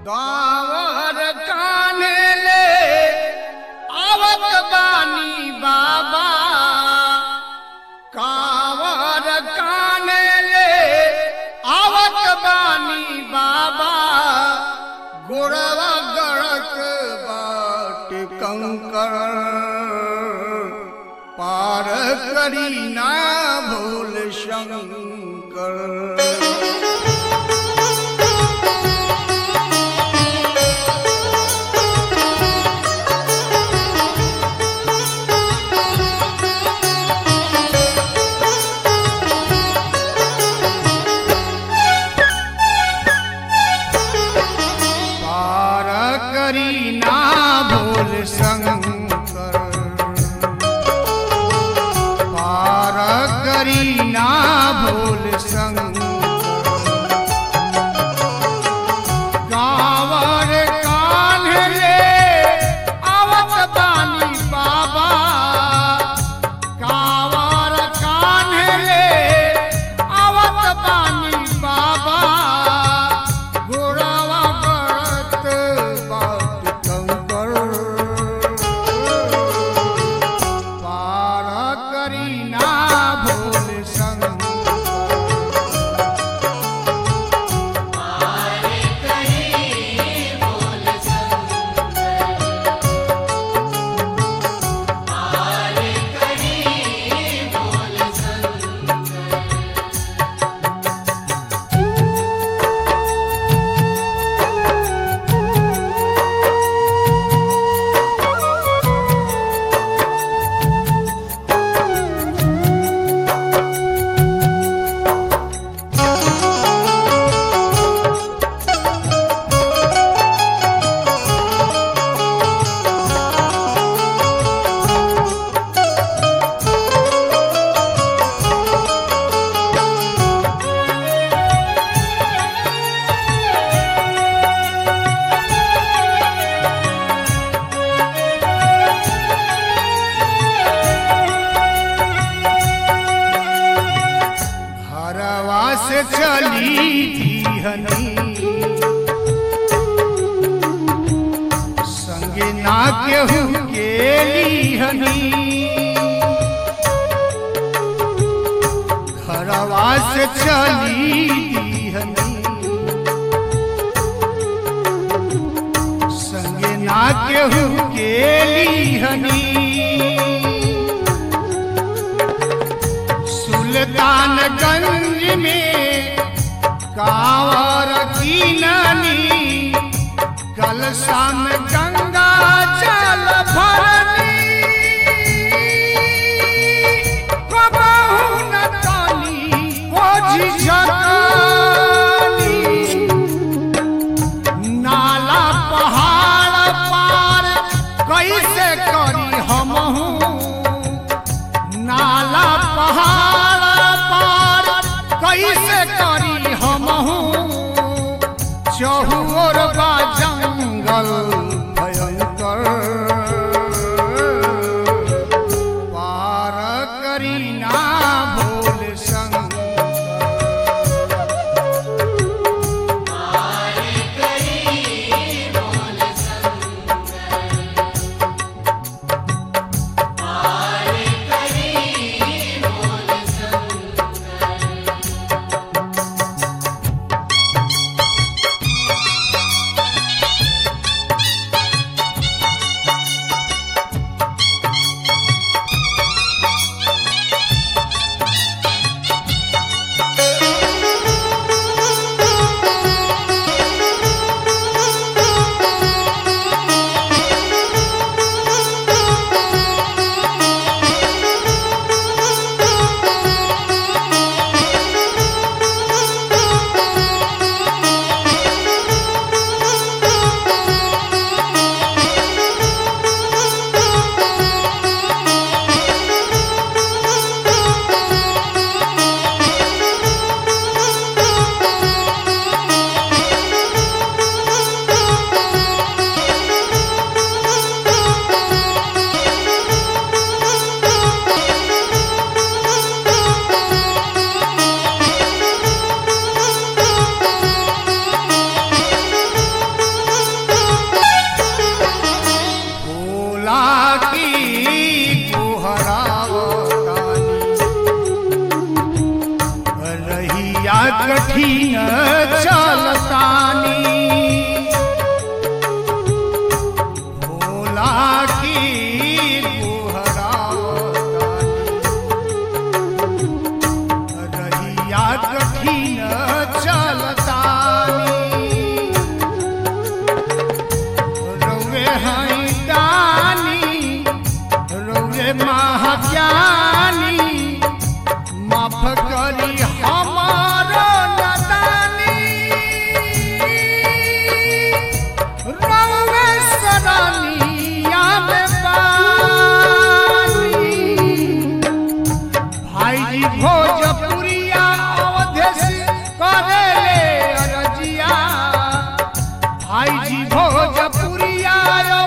दावर काने ले आवत बानी बाबा कावर काने ले आवत बानी बाबा गोड़वा गड़क बाट कंकर पार करी ना भूल शंकर पार करी ना भूल शंकर पार करी ना भूल शंकर गावर कान्हले आवत बानी बाबा गावर कान्हले आवत बानी बाबा गोरावा गड़त बाट कंकर पार करी ना भूल शंकर घरवा से चली हनी संगे ना केहू के हनी घरवा से चली हनी संगे ना केहू के हनी सुल्तानगंज में कांवर की ननी कलशा में गंगा जल भरनी कबहू न तानी ओझी झकानी नाला पहाड़ पार कैसे करी हमहू नाला पहाड़ पार कैसे करी हमहू चहुर बा जंगल भयंकर पार करी ना भूल शंकर कठिन चलतानी भोला की गोहरातानी रहिया कठिन चलतानी रौवे हई दानी रौवे महाज्ञानी माफ करी हमारो नदानी रौवे सदानिया में बानी भाईजी भोजपुरिया अवधेश करेले अरजिया भाईजी भोजपुरिया